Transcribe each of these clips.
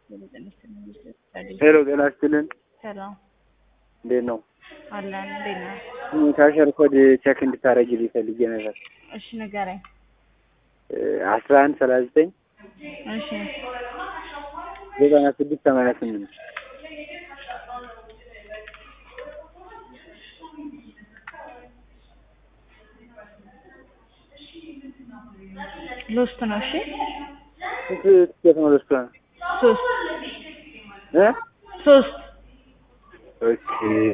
ሄሎ ጤና ይስጥልን። ሰላም እንዴት ነው? አለን። እንዴት ነህ? ካሸር ኮድ ቼክ እንድታደርጊልኝ ፈልጌ ነበር። እሺ ንገረኝ። አስራ አንድ ሰላሳ ዘጠኝ እሺ ዘጠና ስድስት ሰማንያ ስምንት ሎስት ነው። እሺ ስንት ትኬት ነው ለእሷ? ሶስት እ ሶስት ኦኬ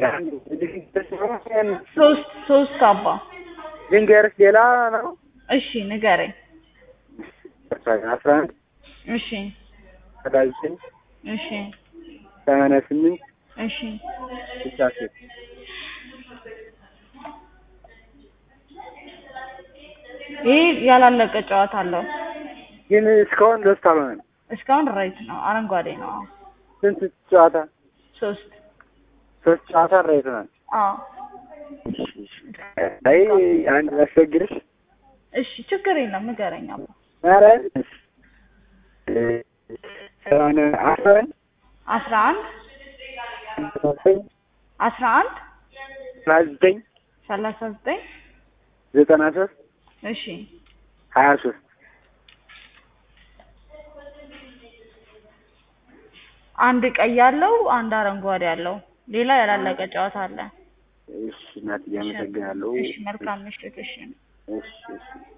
ሶስት ሶስት አባ ልንገርሽ ሌላ ነው። እሺ ንገረኝ። አስራ አንድ እሺ ሰላሳ ዘጠኝ እሺ ሰማንያ ስምንት እሺ ስልሳ ሶስት ይህ ያላለቀ ጨዋታ አለው። ግን እስካሁን ሎስት አልሆነም። እስካሁን ራይት ነው፣ አረንጓዴ ነው። አዎ። ስንት ጨዋታ? ሶስት ሶስት ጨዋታ ራይት ነው። አዎ። አይ አንድ ላስቸግርሽ። እሺ ችግር የለም ንገረኝ አባ። ኧረ ሰማንያ አስራ አንድ አስራ አንድ ዘጠኝ አስራ አንድ ሰላሳ ዘጠኝ ሰላሳ ዘጠኝ ዘጠና ሶስት እሺ ሀያ ሶስት አንድ ቀይ ያለው አንድ አረንጓዴ ያለው ሌላ ያላለቀ ጨዋታ አለ። እሺ እናትዬ አመሰግናለሁ። እሺ መልካም ምሽት። እሺ እሺ እሺ